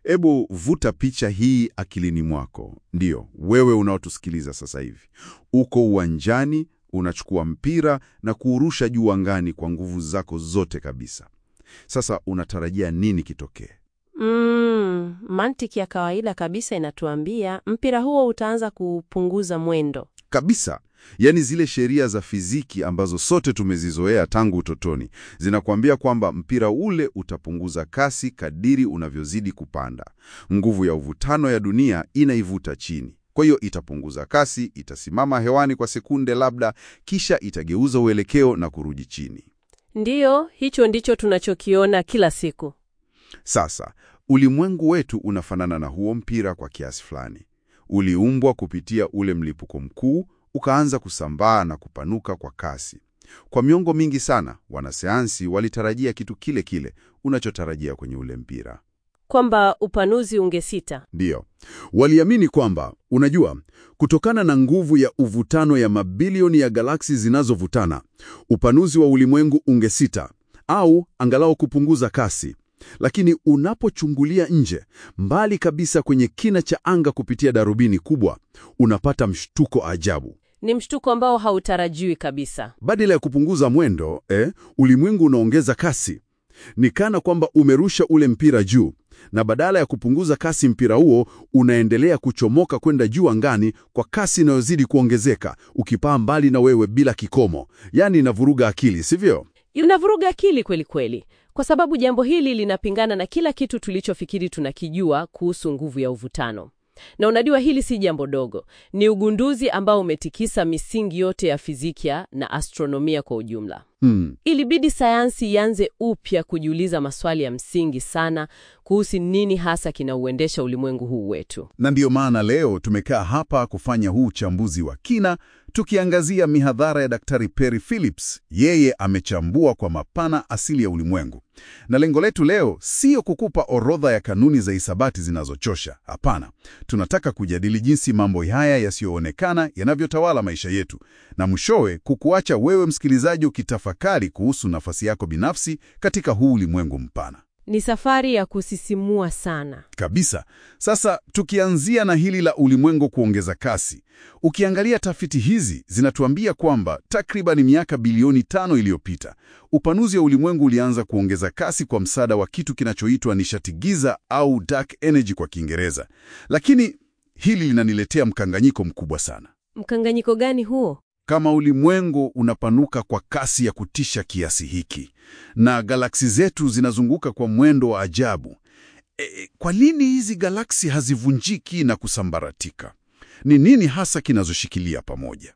Ebu vuta picha hii akilini mwako. Ndiyo, wewe unaotusikiliza sasa hivi, uko uwanjani, unachukua mpira na kuurusha juu angani kwa nguvu zako zote kabisa. Sasa unatarajia nini kitokee? Mm, mantiki ya kawaida kabisa inatuambia mpira huo utaanza kupunguza mwendo. Kabisa. Yaani zile sheria za fiziki ambazo sote tumezizoea tangu utotoni zinakuambia kwamba mpira ule utapunguza kasi kadiri unavyozidi kupanda. Nguvu ya uvutano ya dunia inaivuta chini. Kwa hiyo itapunguza kasi, itasimama hewani kwa sekunde labda, kisha itageuza uelekeo na kurudi chini. Ndiyo, hicho ndicho tunachokiona kila siku. Sasa, ulimwengu wetu unafanana na huo mpira kwa kiasi fulani. Uliumbwa kupitia ule mlipuko mkuu, ukaanza kusambaa na kupanuka kwa kasi. Kwa miongo mingi sana, wanasayansi walitarajia kitu kile kile unachotarajia kwenye ule mpira. Kwamba upanuzi ungesita. Ndiyo, waliamini kwamba, unajua, kutokana na nguvu ya uvutano ya mabilioni ya galaksi zinazovutana, upanuzi wa ulimwengu ungesita au angalau kupunguza kasi. Lakini unapochungulia nje, mbali kabisa kwenye kina cha anga kupitia darubini kubwa, unapata mshtuko ajabu. Ni mshtuko ambao hautarajiwi kabisa. Badala ya kupunguza mwendo eh, ulimwengu unaongeza kasi. Ni kana kwamba umerusha ule mpira juu, na badala ya kupunguza kasi, mpira huo unaendelea kuchomoka kwenda juu angani kwa kasi inayozidi kuongezeka, ukipaa mbali na wewe bila kikomo. Yaani inavuruga akili, sivyo? Inavuruga akili kweli kweli, kwa sababu jambo hili linapingana na kila kitu tulichofikiri tunakijua kuhusu nguvu ya uvutano. Na unajua hili si jambo dogo, ni ugunduzi ambao umetikisa misingi yote ya fizikia na astronomia kwa ujumla. Hmm. Ilibidi sayansi ianze upya kujiuliza maswali ya msingi sana kuhusu nini hasa kinauendesha ulimwengu huu wetu. Na ndiyo maana leo tumekaa hapa kufanya huu uchambuzi wa kina, tukiangazia mihadhara ya Daktari Perry Phillips. Yeye amechambua kwa mapana asili ya ulimwengu, na lengo letu leo siyo kukupa orodha ya kanuni za hisabati zinazochosha. Hapana, tunataka kujadili jinsi mambo haya yasiyoonekana yanavyotawala maisha yetu, na mwishowe kukuacha wewe msikilizaji ukitafakari kuhusu nafasi yako binafsi katika huu ulimwengu mpana. Ni safari ya kusisimua sana. Kabisa. Sasa tukianzia na hili la ulimwengu kuongeza kasi, ukiangalia tafiti hizi zinatuambia kwamba takriban miaka bilioni tano iliyopita upanuzi wa ulimwengu ulianza kuongeza kasi kwa msaada wa kitu kinachoitwa nishati giza au dark energy kwa Kiingereza. Lakini hili linaniletea mkanganyiko mkubwa sana. Mkanganyiko gani huo? Kama ulimwengu unapanuka kwa kasi ya kutisha kiasi hiki na galaksi zetu zinazunguka kwa mwendo wa ajabu, e, kwa nini hizi galaksi hazivunjiki na kusambaratika? Ni nini hasa kinazoshikilia pamoja?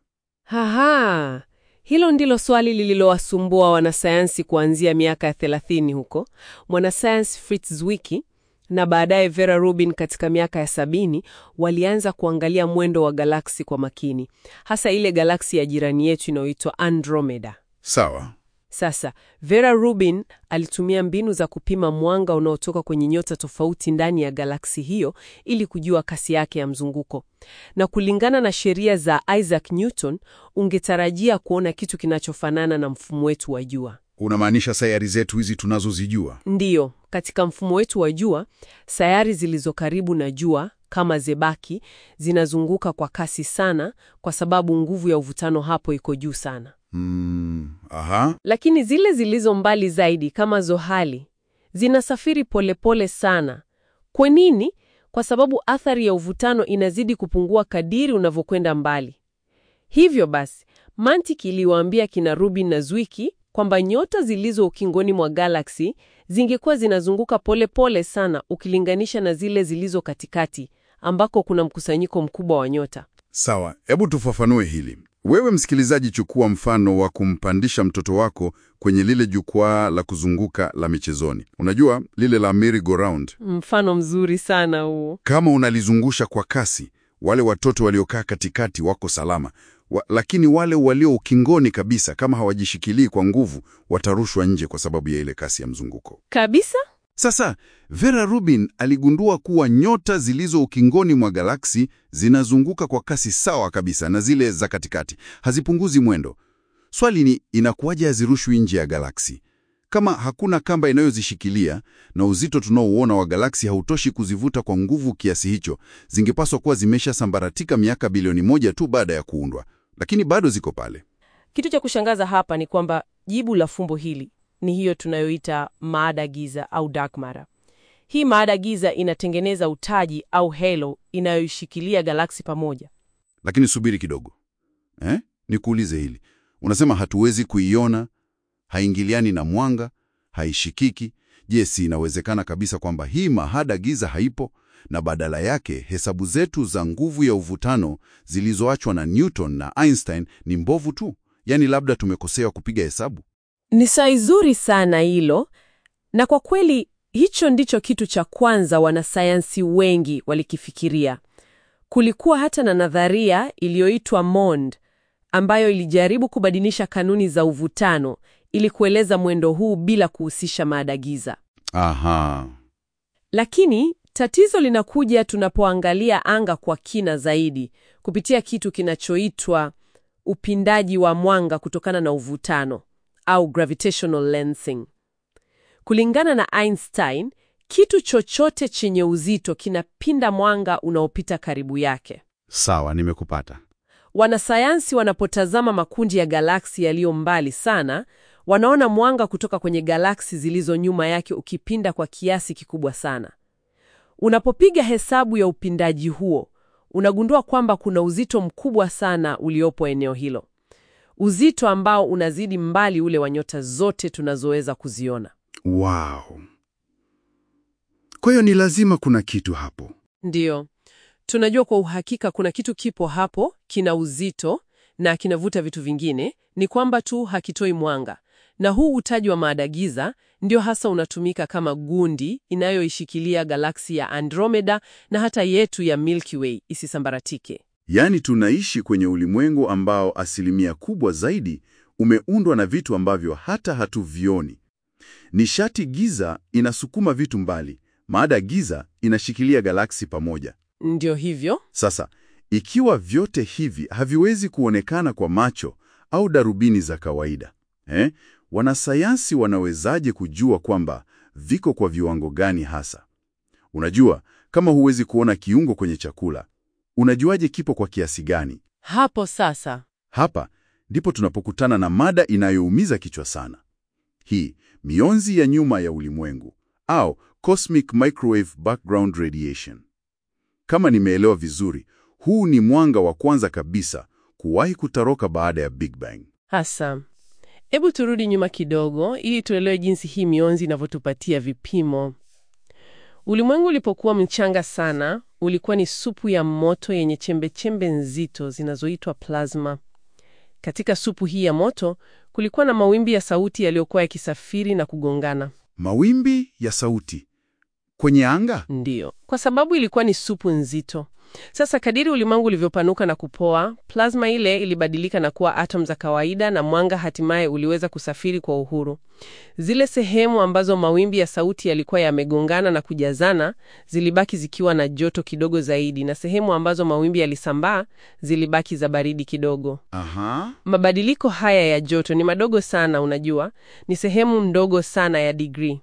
Haha, hilo ndilo swali lililowasumbua wanasayansi kuanzia miaka ya 30 huko. Mwanasayansi Fritz Zwicky na baadaye Vera Rubin katika miaka ya sabini walianza kuangalia mwendo wa galaksi kwa makini, hasa ile galaksi ya jirani yetu inayoitwa Andromeda. Sawa. Sasa Vera Rubin alitumia mbinu za kupima mwanga unaotoka kwenye nyota tofauti ndani ya galaksi hiyo ili kujua kasi yake ya mzunguko. Na kulingana na sheria za Isaac Newton, ungetarajia kuona kitu kinachofanana na mfumo wetu wa jua. Unamaanisha sayari zetu hizi tunazozijua? Ndiyo, katika mfumo wetu wa jua, sayari zilizo karibu na jua kama zebaki zinazunguka kwa kasi sana kwa sababu nguvu ya uvutano hapo iko juu sana. Mm, aha. Lakini zile zilizo mbali zaidi kama Zohali zinasafiri polepole sana. Kwa nini? Kwa sababu athari ya uvutano inazidi kupungua kadiri unavyokwenda mbali. Hivyo basi, mantiki iliwaambia kina Rubin na Zwicky kwamba nyota zilizo ukingoni mwa galaksi zingekuwa zinazunguka polepole pole sana ukilinganisha na zile zilizo katikati ambako kuna mkusanyiko mkubwa wa nyota. Sawa, hebu tufafanue hili. Wewe msikilizaji, chukua mfano wa kumpandisha mtoto wako kwenye lile jukwaa la kuzunguka la michezoni. Unajua lile la merry-go-round. Mfano mzuri sana huo. Kama unalizungusha kwa kasi, wale watoto waliokaa katikati wako salama wa, lakini wale walio ukingoni kabisa, kama hawajishikilii kwa nguvu, watarushwa nje kwa sababu ya ile kasi ya mzunguko. Kabisa? Sasa Vera Rubin aligundua kuwa nyota zilizo ukingoni mwa galaksi zinazunguka kwa kasi sawa kabisa na zile za katikati, hazipunguzi mwendo. Swali ni inakuwaje hazirushwi nje ya galaksi? Kama hakuna kamba inayozishikilia na uzito tunaouona wa galaksi hautoshi kuzivuta kwa nguvu kiasi hicho, zingepaswa kuwa zimeshasambaratika miaka bilioni moja tu baada ya kuundwa, lakini bado ziko pale. Kitu cha kushangaza hapa ni kwamba jibu la fumbo hili ni hiyo tunayoita maada giza au dark matter. Hii maada giza inatengeneza utaji au halo inayoishikilia galaksi pamoja. Lakini subiri kidogo eh? Nikuulize hili, unasema hatuwezi kuiona, haingiliani na mwanga, haishikiki. Je, si inawezekana kabisa kwamba hii mahada giza haipo na badala yake hesabu zetu za nguvu ya uvutano zilizoachwa na Newton na Einstein ni mbovu tu? Yaani labda tumekosea kupiga hesabu. Ni sai zuri sana hilo, na kwa kweli hicho ndicho kitu cha kwanza wanasayansi wengi walikifikiria. Kulikuwa hata na nadharia iliyoitwa MOND ambayo ilijaribu kubadilisha kanuni za uvutano ili kueleza mwendo huu bila kuhusisha maada giza. Aha. Lakini tatizo linakuja tunapoangalia anga kwa kina zaidi kupitia kitu kinachoitwa upindaji wa mwanga kutokana na uvutano au gravitational lensing. Kulingana na Einstein, kitu chochote chenye uzito kinapinda mwanga unaopita karibu yake. Sawa, nimekupata. Wanasayansi wanapotazama makundi ya galaksi yaliyo mbali sana, wanaona mwanga kutoka kwenye galaksi zilizo nyuma yake ukipinda kwa kiasi kikubwa sana. Unapopiga hesabu ya upindaji huo, unagundua kwamba kuna uzito mkubwa sana uliopo eneo hilo, uzito ambao unazidi mbali ule wa nyota zote tunazoweza kuziona. Wow. Kwa hiyo ni lazima kuna kitu hapo. Ndiyo, tunajua kwa uhakika kuna kitu kipo hapo, kina uzito na kinavuta vitu vingine, ni kwamba tu hakitoi mwanga. Na huu utaji wa maada giza ndio hasa unatumika kama gundi inayoishikilia galaksi ya Andromeda na hata yetu ya Milky Way isisambaratike. Yaani tunaishi kwenye ulimwengu ambao asilimia kubwa zaidi umeundwa na vitu ambavyo hata hatuvioni. Nishati giza inasukuma vitu mbali, maada giza inashikilia galaksi pamoja. Ndio hivyo. Sasa, ikiwa vyote hivi haviwezi kuonekana kwa macho au darubini za kawaida, eh, wanasayansi wanawezaje kujua kwamba viko kwa viwango gani hasa? Unajua, kama huwezi kuona kiungo kwenye chakula, unajuaje kipo kwa kiasi gani? Hapo sasa Hapa ndipo tunapokutana na mada inayoumiza kichwa sana. Hii mionzi ya nyuma ya ulimwengu au cosmic microwave background radiation. Kama nimeelewa vizuri, huu ni mwanga wa kwanza kabisa kuwahi kutaroka baada ya Big Bang. hasa. Hebu turudi nyuma kidogo ili tuelewe jinsi hii mionzi inavyotupatia vipimo. Ulimwengu ulipokuwa mchanga sana, ulikuwa ni supu ya moto yenye chembe-chembe nzito zinazoitwa plasma. Katika supu hii ya moto kulikuwa na mawimbi ya sauti yaliyokuwa yakisafiri na kugongana. Mawimbi ya sauti kwenye anga? Ndiyo, kwa sababu ilikuwa ni supu nzito. Sasa kadiri ulimwengu ulivyopanuka na kupoa, plasma ile ilibadilika na kuwa atom za kawaida na mwanga hatimaye uliweza kusafiri kwa uhuru. Zile sehemu ambazo mawimbi ya sauti yalikuwa yamegongana na kujazana zilibaki zikiwa na joto kidogo zaidi, na sehemu ambazo mawimbi yalisambaa zilibaki za baridi kidogo. Aha. Mabadiliko haya ya joto ni madogo sana, unajua, ni sehemu ndogo sana ya digrii.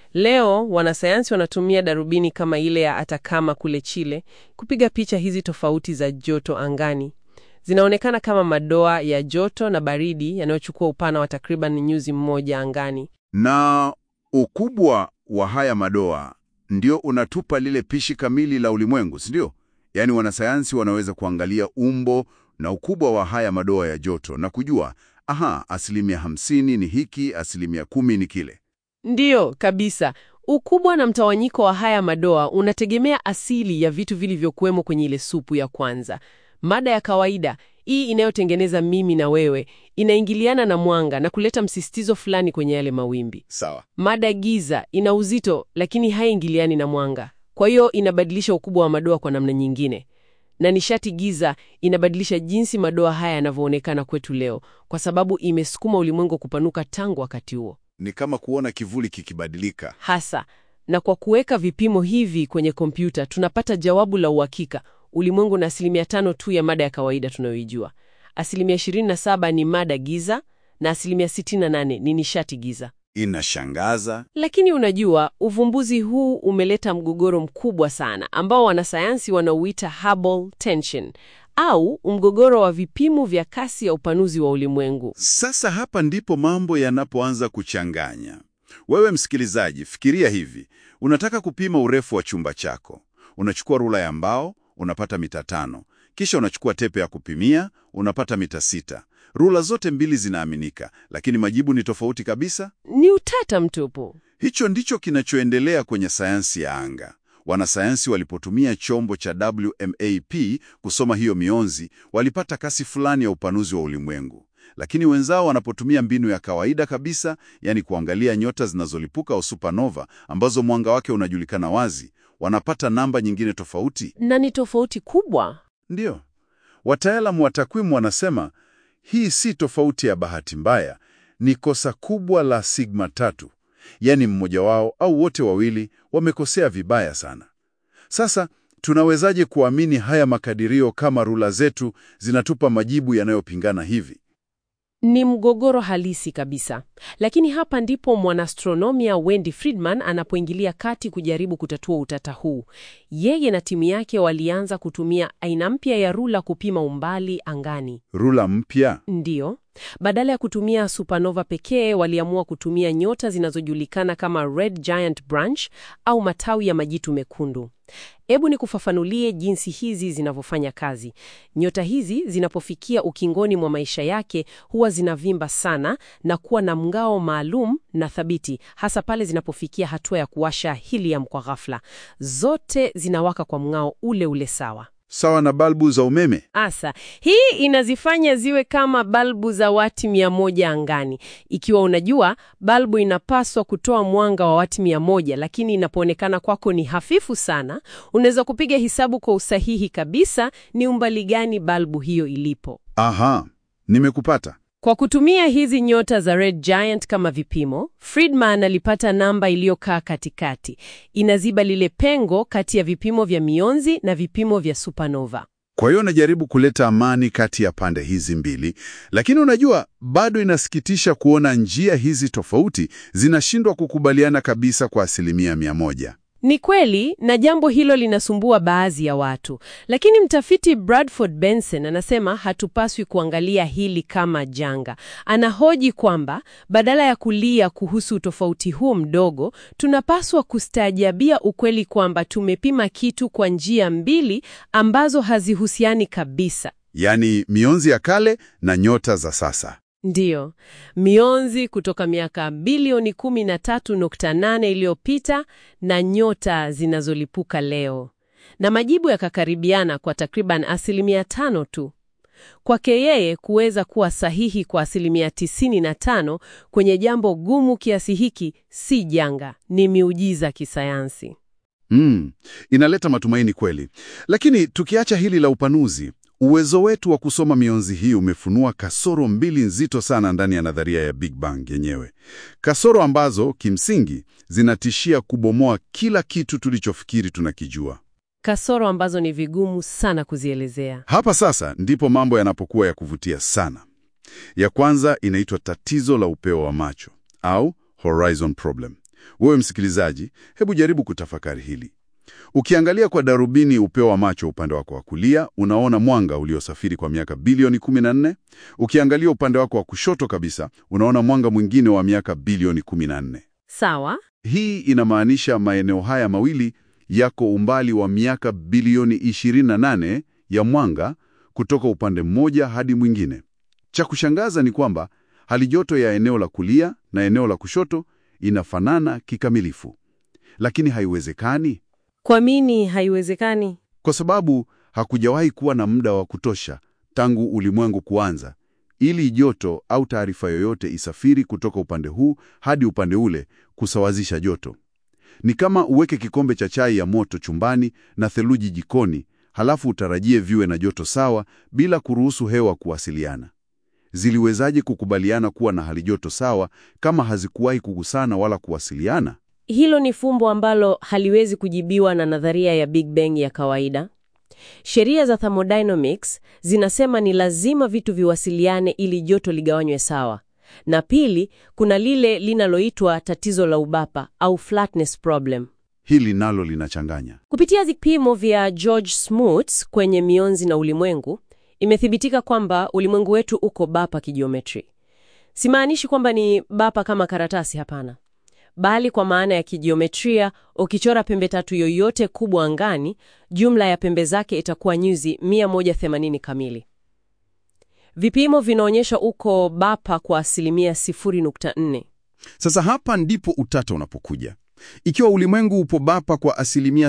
Leo wanasayansi wanatumia darubini kama ile ya Atacama kule Chile kupiga picha hizi tofauti za joto angani. Zinaonekana kama madoa ya joto na baridi yanayochukua upana wa takriban nyuzi mmoja angani. Na ukubwa wa haya madoa ndio unatupa lile pishi kamili la ulimwengu, si ndio? Yaani wanasayansi wanaweza kuangalia umbo na ukubwa wa haya madoa ya joto na kujua, aha, asilimia hamsini ni hiki, asilimia kumi ni kile. Ndiyo kabisa. Ukubwa na mtawanyiko wa haya madoa unategemea asili ya vitu vilivyokuwemo kwenye ile supu ya kwanza. Mada ya kawaida hii inayotengeneza mimi na wewe inaingiliana na mwanga na kuleta msisitizo fulani kwenye yale mawimbi. Sawa. Mada giza ina uzito lakini haingiliani na mwanga, kwa hiyo inabadilisha ukubwa wa madoa kwa namna nyingine. Na nishati giza inabadilisha jinsi madoa haya yanavyoonekana kwetu leo, kwa sababu imesukuma ulimwengu kupanuka tangu wakati huo Ni kama kuona kivuli kikibadilika. hasa. Na kwa kuweka vipimo hivi kwenye kompyuta tunapata jawabu la uhakika. Ulimwengu na asilimia tano tu ya mada ya kawaida tunayoijua. Asilimia 27 ni mada giza na asilimia 68 ni nishati giza. Inashangaza. Lakini unajua, uvumbuzi huu umeleta mgogoro mkubwa sana ambao wanasayansi wanauita Hubble tension au mgogoro wa vipimo vya kasi ya upanuzi wa ulimwengu. Sasa hapa ndipo mambo yanapoanza kuchanganya. Wewe msikilizaji, fikiria hivi: unataka kupima urefu wa chumba chako, unachukua rula ya mbao, unapata mita tano, kisha unachukua tepe ya kupimia, unapata mita sita. Rula zote mbili zinaaminika, lakini majibu ni tofauti kabisa. Ni utata mtupu. Hicho ndicho kinachoendelea kwenye sayansi ya anga. Wanasayansi walipotumia chombo cha WMAP kusoma hiyo mionzi, walipata kasi fulani ya upanuzi wa ulimwengu, lakini wenzao wanapotumia mbinu ya kawaida kabisa, yani kuangalia nyota zinazolipuka au supernova ambazo mwanga wake unajulikana wazi, wanapata namba nyingine tofauti. Na ni tofauti kubwa. Ndiyo, wataalamu wa takwimu wanasema hii si tofauti ya bahati mbaya, ni kosa kubwa la sigma tatu, yaani mmoja wao au wote wawili wamekosea vibaya sana. Sasa tunawezaje kuamini haya makadirio kama rula zetu zinatupa majibu yanayopingana hivi? Ni mgogoro halisi kabisa. Lakini hapa ndipo mwanastronomia Wendy Friedman anapoingilia kati kujaribu kutatua utata huu. Yeye na timu yake walianza kutumia aina mpya ya rula kupima umbali angani. Rula mpya? Ndiyo. Badala ya kutumia supernova pekee, waliamua kutumia nyota zinazojulikana kama red giant branch au matawi ya majitu mekundu. Hebu ni kufafanulie jinsi hizi zinavyofanya kazi. Nyota hizi zinapofikia ukingoni mwa maisha yake huwa zinavimba sana na kuwa na mngao maalum na thabiti, hasa pale zinapofikia hatua ya kuwasha helium kwa ghafla. Zote zinawaka kwa mngao ule ule sawa. Sawa na balbu za umeme? Asa, hii inazifanya ziwe kama balbu za wati mia moja angani. Ikiwa unajua balbu inapaswa kutoa mwanga wa wati mia moja, lakini inapoonekana kwako ni hafifu sana, unaweza kupiga hesabu kwa usahihi kabisa ni umbali gani balbu hiyo ilipo. Aha, nimekupata. Kwa kutumia hizi nyota za red giant kama vipimo, Friedman alipata namba iliyokaa katikati. Inaziba lile pengo kati ya vipimo vya mionzi na vipimo vya supernova. Kwa hiyo najaribu kuleta amani kati ya pande hizi mbili, lakini unajua, bado inasikitisha kuona njia hizi tofauti zinashindwa kukubaliana kabisa kwa asilimia mia moja. Ni kweli na jambo hilo linasumbua baadhi ya watu, lakini mtafiti Bradford Benson anasema hatupaswi kuangalia hili kama janga. Anahoji kwamba badala ya kulia kuhusu utofauti huu mdogo, tunapaswa kustaajabia ukweli kwamba tumepima kitu kwa njia mbili ambazo hazihusiani kabisa. Yaani mionzi ya kale na nyota za sasa. Ndiyo, mionzi kutoka miaka bilioni 13.8 iliyopita na nyota zinazolipuka leo, na majibu yakakaribiana kwa takriban asilimia tano tu. Kwake yeye kuweza kuwa sahihi kwa asilimia 95 kwenye jambo gumu kiasi hiki si janga, ni miujiza kisayansi. Mm, inaleta matumaini kweli. Lakini tukiacha hili la upanuzi, uwezo wetu wa kusoma mionzi hii umefunua kasoro mbili nzito sana ndani ya nadharia ya Big Bang yenyewe, kasoro ambazo kimsingi zinatishia kubomoa kila kitu tulichofikiri tunakijua. Kasoro ambazo ni vigumu sana kuzielezea. Hapa sasa ndipo mambo yanapokuwa ya kuvutia sana. Ya kwanza inaitwa tatizo la upeo wa macho au horizon problem. Wewe msikilizaji, hebu jaribu kutafakari hili. Ukiangalia kwa darubini upeo wa macho upande wako wa kulia, unaona mwanga uliosafiri kwa miaka bilioni 14. Ukiangalia upande wako wa kushoto kabisa, unaona mwanga mwingine wa miaka bilioni 14. Sawa? Hii inamaanisha maeneo haya mawili yako umbali wa miaka bilioni 28 ya mwanga kutoka upande mmoja hadi mwingine. Cha kushangaza ni kwamba hali joto ya eneo la kulia na eneo la kushoto inafanana kikamilifu. Lakini haiwezekani Kwa nini haiwezekani? kwa sababu hakujawahi kuwa na muda wa kutosha tangu ulimwengu kuanza ili joto au taarifa yoyote isafiri kutoka upande huu hadi upande ule kusawazisha joto. Ni kama uweke kikombe cha chai ya moto chumbani na theluji jikoni, halafu utarajie viwe na joto sawa bila kuruhusu hewa kuwasiliana. Ziliwezaje kukubaliana kuwa na hali joto sawa kama hazikuwahi kugusana wala kuwasiliana? Hilo ni fumbo ambalo haliwezi kujibiwa na nadharia ya Big Bang ya kawaida. Sheria za thermodynamics zinasema ni lazima vitu viwasiliane ili joto ligawanywe sawa, na pili, kuna lile linaloitwa tatizo la ubapa au flatness problem. Hili nalo linachanganya. Kupitia vipimo vya George Smoot kwenye mionzi na ulimwengu, imethibitika kwamba ulimwengu wetu uko bapa kijiometri. Simaanishi kwamba ni bapa kama karatasi, hapana, bali kwa maana ya kijiometria. Ukichora pembe tatu yoyote kubwa angani, jumla ya pembe zake itakuwa nyuzi 180 kamili. Vipimo vinaonyesha uko bapa kwa asilimia 0.4. Sasa hapa ndipo utata unapokuja. Ikiwa ulimwengu upo bapa kwa asilimia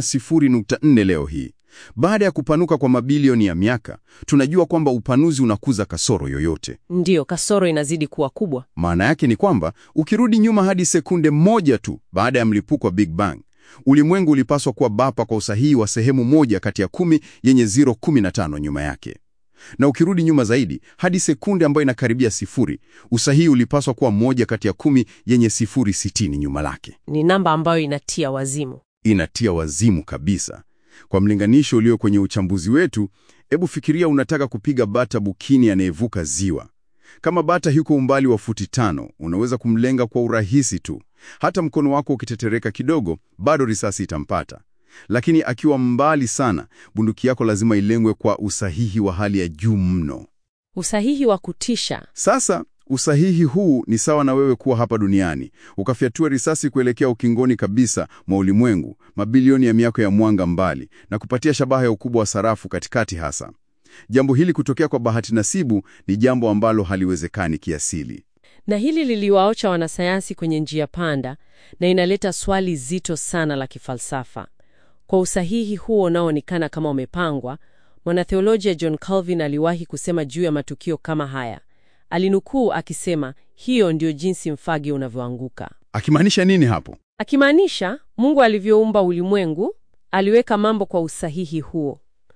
0.4 leo hii, baada ya kupanuka kwa mabilioni ya miaka, tunajua kwamba upanuzi unakuza kasoro yoyote. Ndiyo, kasoro inazidi kuwa kubwa. Maana yake ni kwamba ukirudi nyuma hadi sekunde moja tu baada ya mlipuko wa Big Bang, ulimwengu ulipaswa kuwa bapa kwa usahihi wa sehemu moja kati ya kumi yenye 0.15 nyuma yake. Na ukirudi nyuma zaidi hadi sekunde ambayo inakaribia sifuri, usahihi ulipaswa kuwa moja kati ya kumi yenye 0.60 nyuma lake. Ni namba ambayo inatia wazimu. Inatia wazimu kabisa. Kwa mlinganisho ulio kwenye uchambuzi wetu, hebu fikiria unataka kupiga bata bukini anayevuka ziwa. Kama bata yuko umbali wa futi tano, unaweza kumlenga kwa urahisi tu. Hata mkono wako ukitetereka kidogo, bado risasi itampata. Lakini akiwa mbali sana, bunduki yako lazima ilengwe kwa usahihi wa hali ya juu mno. Usahihi wa kutisha. Sasa usahihi huu ni sawa na wewe kuwa hapa duniani ukafyatua risasi kuelekea ukingoni kabisa mwa ulimwengu, mabilioni ya miaka ya mwanga mbali, na kupatia shabaha ya ukubwa wa sarafu katikati hasa. Jambo hili kutokea kwa bahati nasibu ni jambo ambalo haliwezekani kiasili. Na hili liliwaocha wanasayansi kwenye njia panda, na inaleta swali zito sana la kifalsafa. Kwa usahihi huo unaoonekana kama umepangwa, mwanatheolojia John Calvin aliwahi kusema juu ya matukio kama haya. Alinukuu akisema, hiyo ndiyo jinsi mfage unavyoanguka, Akimaanisha nini hapo? akimaanisha Mungu alivyoumba ulimwengu aliweka mambo kwa usahihi huo.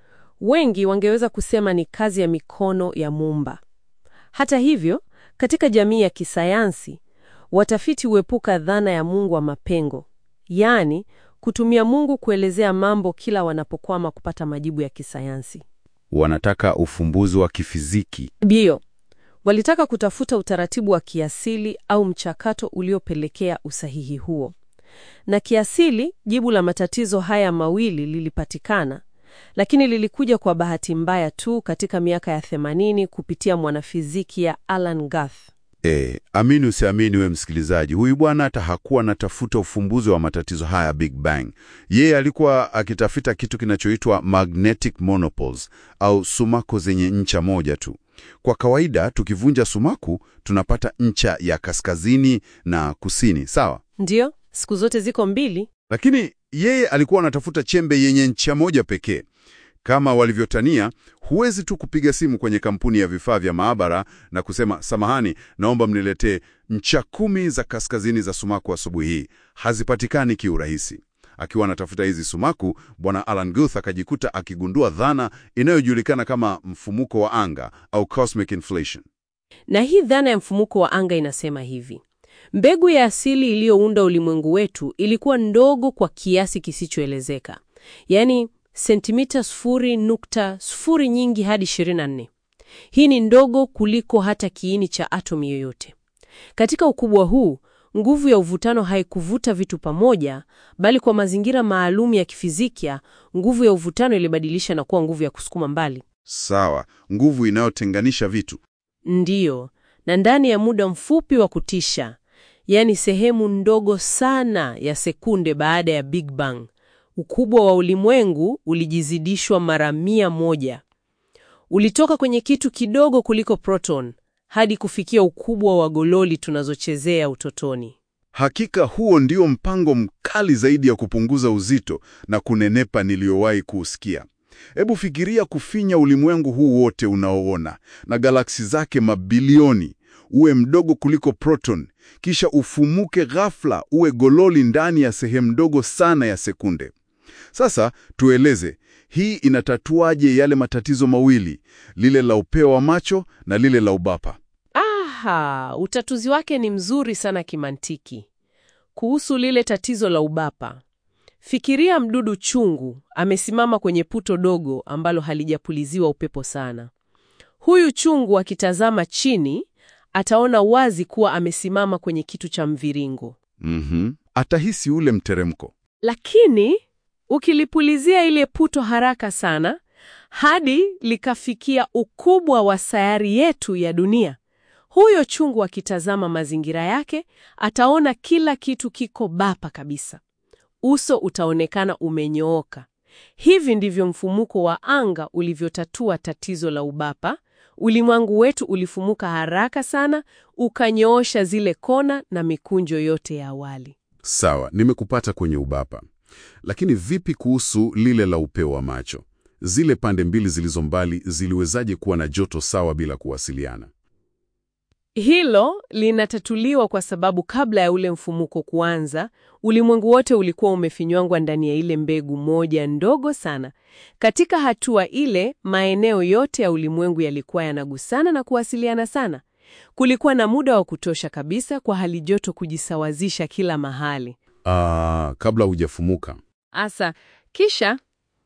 Wengi wangeweza kusema ni kazi ya mikono ya Muumba. Hata hivyo, katika jamii ya kisayansi, watafiti huepuka dhana ya Mungu wa mapengo, yaani kutumia Mungu kuelezea mambo kila wanapokwama kupata majibu ya kisayansi. Wanataka ufumbuzi wa kifiziki. Bio walitaka kutafuta utaratibu wa kiasili au mchakato uliopelekea usahihi huo. Na kiasili, jibu la matatizo haya mawili lilipatikana, lakini lilikuja kwa bahati mbaya tu katika miaka ya 80 kupitia mwanafizikia Alan Guth. E, amini usiamini, we msikilizaji, huyu bwana hata hakuwa anatafuta ufumbuzi wa matatizo haya Big Bang. Yeye alikuwa akitafuta kitu kinachoitwa magnetic monopoles au sumaku zenye ncha moja tu. Kwa kawaida tukivunja sumaku tunapata ncha ya kaskazini na kusini, sawa? Ndiyo, siku zote ziko mbili. Lakini yeye alikuwa anatafuta chembe yenye ncha moja pekee. Kama walivyotania, huwezi tu kupiga simu kwenye kampuni ya vifaa vya maabara na kusema samahani, naomba mniletee ncha kumi za kaskazini za sumaku asubuhi hii. Hazipatikani kiurahisi. Akiwa anatafuta hizi sumaku, bwana Alan Guth akajikuta akigundua dhana inayojulikana kama mfumuko wa anga au cosmic inflation. Na hii dhana ya mfumuko wa anga inasema hivi: mbegu ya asili iliyounda ulimwengu wetu ilikuwa ndogo kwa kiasi kisichoelezeka, yaani sentimita sufuri nukta sufuri nyingi hadi 24. Hii ni ndogo kuliko hata kiini cha atomi yoyote. Katika ukubwa huu, nguvu ya uvutano haikuvuta vitu pamoja, bali kwa mazingira maalum ya kifizikia, nguvu ya uvutano ilibadilisha na kuwa nguvu ya kusukuma mbali. Sawa, nguvu inayotenganisha vitu. Ndiyo, na ndani ya muda mfupi wa kutisha, yaani sehemu ndogo sana ya sekunde baada ya Big Bang, ukubwa wa ulimwengu ulijizidishwa mara mia moja. Ulitoka kwenye kitu kidogo kuliko proton hadi kufikia ukubwa wa gololi tunazochezea utotoni. Hakika huo ndio mpango mkali zaidi ya kupunguza uzito na kunenepa niliyowahi kuusikia. Hebu fikiria kufinya ulimwengu huu wote unaoona na galaksi zake mabilioni, uwe mdogo kuliko proton, kisha ufumuke ghafla uwe gololi ndani ya sehemu ndogo sana ya sekunde. Sasa tueleze, hii inatatuaje yale matatizo mawili, lile la upeo wa macho na lile la ubapa? Aha, utatuzi wake ni mzuri sana kimantiki. Kuhusu lile tatizo la ubapa, fikiria mdudu chungu amesimama kwenye puto dogo ambalo halijapuliziwa upepo sana. Huyu chungu akitazama chini ataona wazi kuwa amesimama kwenye kitu cha mviringo. Mhm. Atahisi ule mteremko. Lakini ukilipulizia ile puto haraka sana hadi likafikia ukubwa wa sayari yetu ya dunia, huyo chungu akitazama mazingira yake ataona kila kitu kiko bapa kabisa. Uso utaonekana umenyooka. Hivi ndivyo mfumuko wa anga ulivyotatua tatizo la ubapa. Ulimwengu wetu ulifumuka haraka sana, ukanyoosha zile kona na mikunjo yote ya awali. Sawa, nimekupata kwenye ubapa. Lakini vipi kuhusu lile la upeo wa macho? Zile pande mbili zilizo mbali ziliwezaje kuwa na joto sawa bila kuwasiliana? Hilo linatatuliwa kwa sababu kabla ya ule mfumuko kuanza, ulimwengu wote ulikuwa umefinywangwa ndani ya ile mbegu moja ndogo sana. Katika hatua ile, maeneo yote ya ulimwengu yalikuwa yanagusana na kuwasiliana sana. Kulikuwa na muda wa kutosha kabisa kwa hali joto kujisawazisha kila mahali. Ah, kabla hujafumuka. Asa, kisha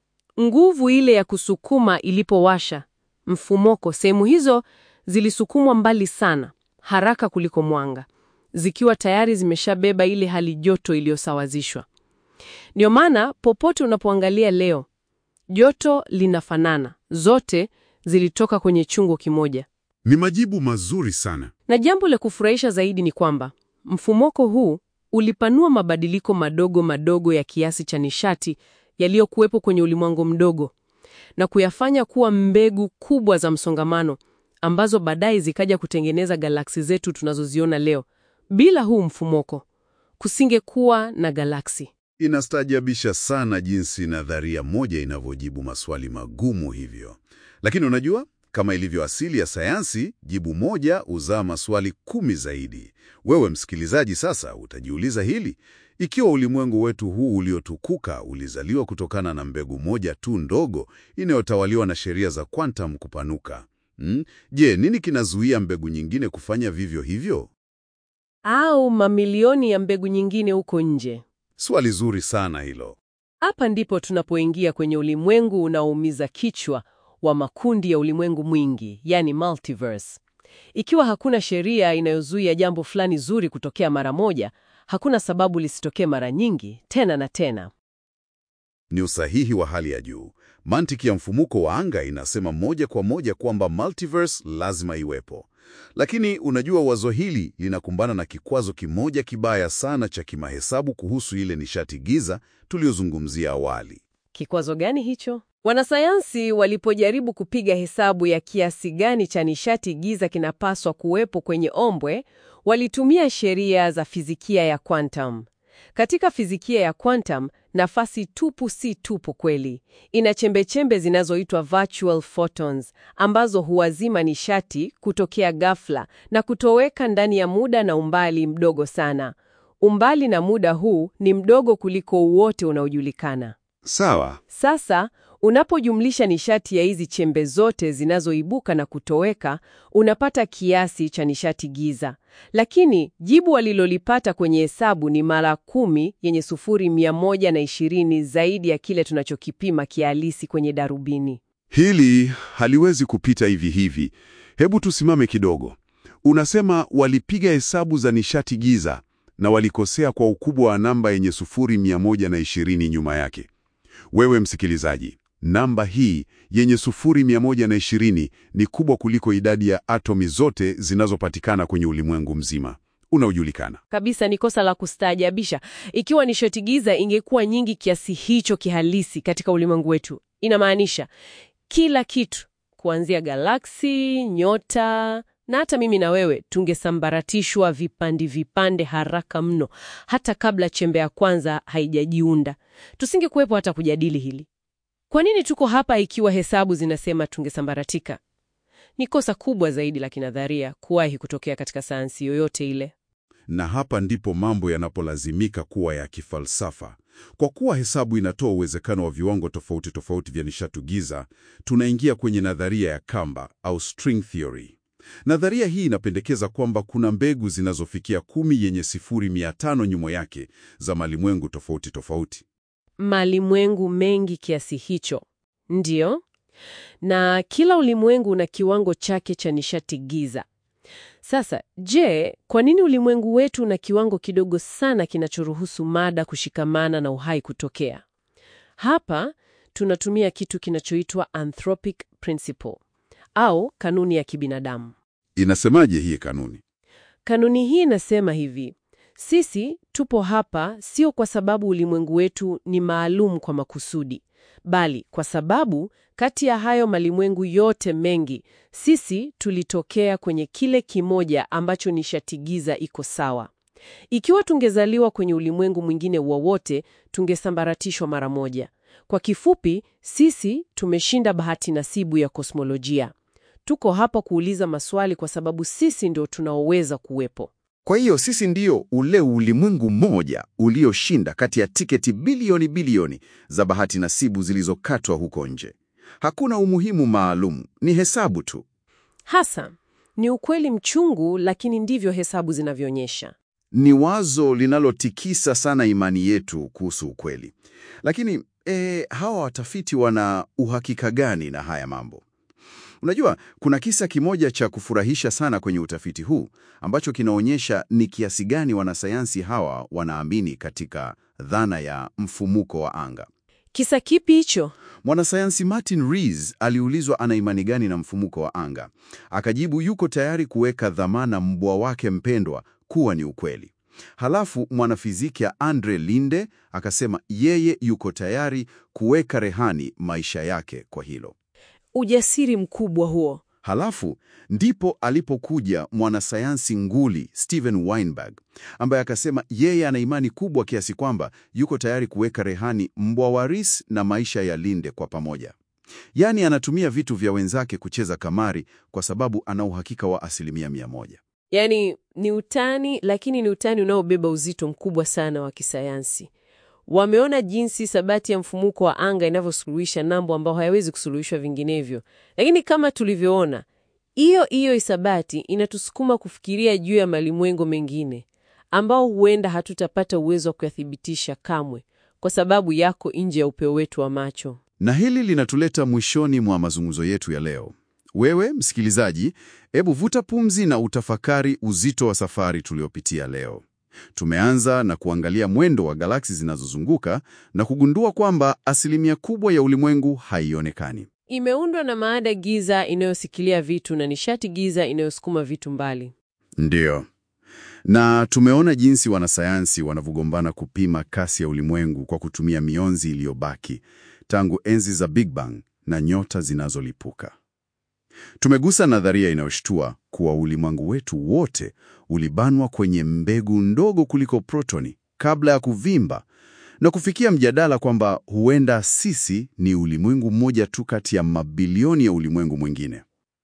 nguvu ile ya kusukuma ilipowasha mfumoko, sehemu hizo zilisukumwa mbali sana, haraka kuliko mwanga, zikiwa tayari zimeshabeba ile hali joto iliyosawazishwa. Ndio maana popote unapoangalia leo, joto linafanana, zote zilitoka kwenye chungu kimoja. Ni majibu mazuri sana. Na jambo la kufurahisha zaidi ni kwamba mfumoko huu ulipanua mabadiliko madogo madogo ya kiasi cha nishati yaliyokuwepo kwenye ulimwengu mdogo na kuyafanya kuwa mbegu kubwa za msongamano ambazo baadaye zikaja kutengeneza galaksi zetu tunazoziona leo. Bila huu mfumoko, kusingekuwa na galaksi. Inastaajabisha sana jinsi nadharia moja inavyojibu maswali magumu hivyo. Lakini unajua, kama ilivyo asili ya sayansi, jibu moja huzaa maswali kumi zaidi. Wewe msikilizaji, sasa utajiuliza hili: ikiwa ulimwengu wetu huu uliotukuka ulizaliwa kutokana na mbegu moja tu ndogo inayotawaliwa na sheria za quantum kupanuka, hmm? Je, nini kinazuia mbegu nyingine kufanya vivyo hivyo? Au mamilioni ya mbegu nyingine huko nje? Swali zuri sana hilo. Hapa ndipo tunapoingia kwenye ulimwengu unaoumiza kichwa wa makundi ya ulimwengu mwingi, yani multiverse. Ikiwa hakuna sheria inayozuia jambo fulani zuri kutokea mara moja, hakuna sababu lisitokee mara nyingi tena na tena. Ni usahihi wa hali ya juu. Mantiki ya mfumuko wa anga inasema moja kwa moja kwamba multiverse lazima iwepo. Lakini unajua, wazo hili linakumbana na kikwazo kimoja kibaya sana cha kimahesabu kuhusu ile nishati giza tuliyozungumzia awali. Kikwazo gani hicho? Wanasayansi walipojaribu kupiga hesabu ya kiasi gani cha nishati giza kinapaswa kuwepo kwenye ombwe, walitumia sheria za fizikia ya quantum. Katika fizikia ya quantum, nafasi tupu si tupu kweli. Ina chembechembe zinazoitwa virtual photons ambazo huwazima nishati kutokea ghafla na kutoweka ndani ya muda na umbali mdogo sana. Umbali na muda huu ni mdogo kuliko wote unaojulikana. Sawa. Sasa unapojumlisha nishati ya hizi chembe zote zinazoibuka na kutoweka, unapata kiasi cha nishati giza. Lakini jibu walilolipata kwenye hesabu ni mara kumi yenye sufuri mia moja na ishirini zaidi ya kile tunachokipima kihalisi kwenye darubini. Hili haliwezi kupita hivi hivi. Hebu tusimame kidogo. Unasema walipiga hesabu za nishati giza na walikosea kwa ukubwa wa namba yenye sufuri mia moja na ishirini nyuma yake. Wewe msikilizaji, namba hii yenye sufuri mia moja na ishirini ni kubwa kuliko idadi ya atomi zote zinazopatikana kwenye ulimwengu mzima unaojulikana. Kabisa ni kosa la kustaajabisha. Ikiwa nishati giza ingekuwa nyingi kiasi hicho kihalisi katika ulimwengu wetu, inamaanisha kila kitu kuanzia galaksi, nyota na hata mimi na wewe tungesambaratishwa vipande vipande haraka mno, hata kabla chembe ya kwanza haijajiunda. Tusingekuwepo hata kujadili hili. Kwa nini tuko hapa ikiwa hesabu zinasema tungesambaratika? Ni kosa kubwa zaidi la kinadharia kuwahi kutokea katika sayansi yoyote ile. Na hapa ndipo mambo yanapolazimika kuwa ya kifalsafa. Kwa kuwa hesabu inatoa uwezekano wa viwango tofauti tofauti vya nishati giza, tunaingia kwenye nadharia ya kamba au string theory. Nadharia hii inapendekeza kwamba kuna mbegu zinazofikia kumi yenye sifuri mia tano nyuma yake za malimwengu tofauti tofauti. Malimwengu mengi kiasi hicho, ndiyo, na kila ulimwengu una kiwango chake cha nishati giza. Sasa, je, kwa nini ulimwengu wetu una kiwango kidogo sana kinachoruhusu mada kushikamana na uhai kutokea? Hapa tunatumia kitu kinachoitwa anthropic principle au kanuni ya kibinadamu. Inasemaje hii kanuni? Kanuni hii inasema hivi: sisi tupo hapa sio kwa sababu ulimwengu wetu ni maalum kwa makusudi, bali kwa sababu kati ya hayo malimwengu yote mengi, sisi tulitokea kwenye kile kimoja ambacho nishati giza iko sawa. Ikiwa tungezaliwa kwenye ulimwengu mwingine wowote, tungesambaratishwa mara moja. Kwa kifupi, sisi tumeshinda bahati nasibu ya kosmolojia. Tuko hapa kuuliza maswali kwa sababu sisi ndio tunaoweza kuwepo. Kwa hiyo sisi ndio ule ulimwengu mmoja ulioshinda kati ya tiketi bilioni bilioni za bahati nasibu zilizokatwa huko nje. Hakuna umuhimu maalum, ni hesabu tu. Hasa ni ukweli mchungu, lakini ndivyo hesabu zinavyoonyesha. Ni wazo linalotikisa sana imani yetu kuhusu ukweli. Lakini eh, hawa watafiti wana uhakika gani na haya mambo? Unajua, kuna kisa kimoja cha kufurahisha sana kwenye utafiti huu ambacho kinaonyesha ni kiasi gani wanasayansi hawa wanaamini katika dhana ya mfumuko wa anga. Kisa kipi hicho? Mwanasayansi Martin Rees aliulizwa ana imani gani na mfumuko wa anga. Akajibu yuko tayari kuweka dhamana mbwa wake mpendwa kuwa ni ukweli. Halafu mwanafizikia Andre Linde akasema yeye yuko tayari kuweka rehani maisha yake kwa hilo. Ujasiri mkubwa huo. Halafu ndipo alipokuja mwanasayansi nguli Steven Weinberg ambaye akasema yeye ana imani kubwa kiasi kwamba yuko tayari kuweka rehani mbwa wa Rees na maisha ya Linde kwa pamoja. Yaani anatumia vitu vya wenzake kucheza kamari kwa sababu ana uhakika wa asilimia mia moja. Yaani ni utani, lakini ni utani unaobeba uzito mkubwa sana wa kisayansi. Wameona jinsi sabati ya mfumuko wa anga inavyosuluhisha mambo ambayo hayawezi kusuluhishwa vinginevyo. Lakini kama tulivyoona, hiyo hiyo isabati inatusukuma kufikiria juu ya malimwengo mengine ambao huenda hatutapata uwezo wa kuyathibitisha kamwe kwa sababu yako nje ya upeo wetu wa macho. Na hili linatuleta mwishoni mwa mazungumzo yetu ya leo. Wewe msikilizaji, hebu vuta pumzi na utafakari uzito wa safari tuliopitia leo. Tumeanza na kuangalia mwendo wa galaksi zinazozunguka na kugundua kwamba asilimia kubwa ya ulimwengu haionekani. Imeundwa na maada giza inayosikilia vitu na nishati giza inayosukuma vitu mbali. Ndiyo. Na tumeona jinsi wanasayansi wanavyogombana kupima kasi ya ulimwengu kwa kutumia mionzi iliyobaki tangu enzi za Big Bang na nyota zinazolipuka. Tumegusa nadharia inayoshtua kuwa ulimwengu wetu wote ulibanwa kwenye mbegu ndogo kuliko protoni kabla ya kuvimba na kufikia mjadala kwamba huenda sisi ni ulimwengu mmoja tu kati ya mabilioni ya ulimwengu mwingine.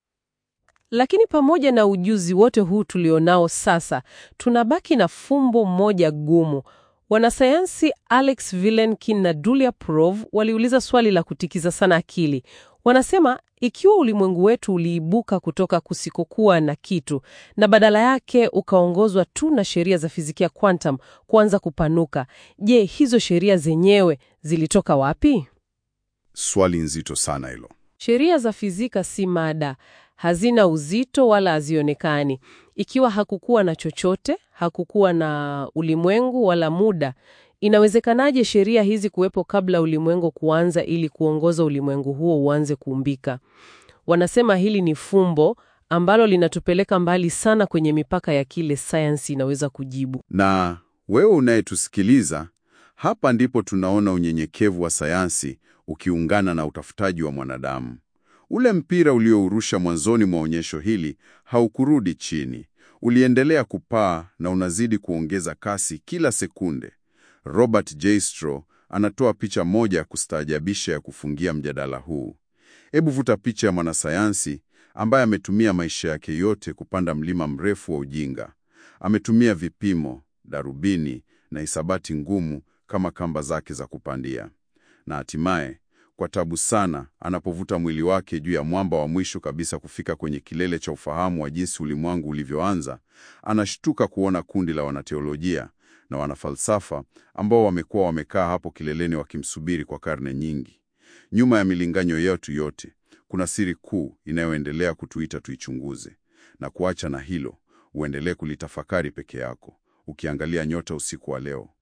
Lakini pamoja na ujuzi wote huu tulionao sasa, tunabaki na fumbo moja gumu. Wanasayansi Alex Vilenkin na Julia Prov waliuliza swali la kutikiza sana akili. Wanasema ikiwa ulimwengu wetu uliibuka kutoka kusikokuwa na kitu na badala yake ukaongozwa tu na sheria za fizikia quantum kuanza kupanuka, je, hizo sheria zenyewe zilitoka wapi? Swali nzito sana hilo. Sheria za fizika si mada, hazina uzito wala hazionekani. Ikiwa hakukuwa na chochote, hakukuwa na ulimwengu wala muda, inawezekanaje sheria hizi kuwepo kabla ulimwengu kuanza ili kuongoza ulimwengu huo uanze kuumbika? Wanasema hili ni fumbo ambalo linatupeleka mbali sana kwenye mipaka ya kile sayansi inaweza kujibu. Na wewe unayetusikiliza, hapa ndipo tunaona unyenyekevu wa sayansi ukiungana na utafutaji wa mwanadamu. Ule mpira uliourusha mwanzoni mwa onyesho hili haukurudi chini, uliendelea kupaa na unazidi kuongeza kasi kila sekunde. Robert J. Straw anatoa picha moja ya kustaajabisha ya kufungia mjadala huu. Hebu vuta picha ya mwanasayansi ambaye ametumia maisha yake yote kupanda mlima mrefu wa ujinga. Ametumia vipimo, darubini na hisabati ngumu kama kamba zake za kupandia, na hatimaye kwa tabu sana, anapovuta mwili wake juu ya mwamba wa mwisho kabisa kufika kwenye kilele cha ufahamu wa jinsi ulimwengu ulivyoanza, anashtuka kuona kundi la wanateolojia na wanafalsafa ambao wamekuwa wamekaa hapo kileleni wakimsubiri kwa karne nyingi. Nyuma ya milinganyo yetu yote kuna siri kuu inayoendelea kutuita tuichunguze. Na kuacha na hilo, uendelee kulitafakari peke yako, ukiangalia nyota usiku wa leo.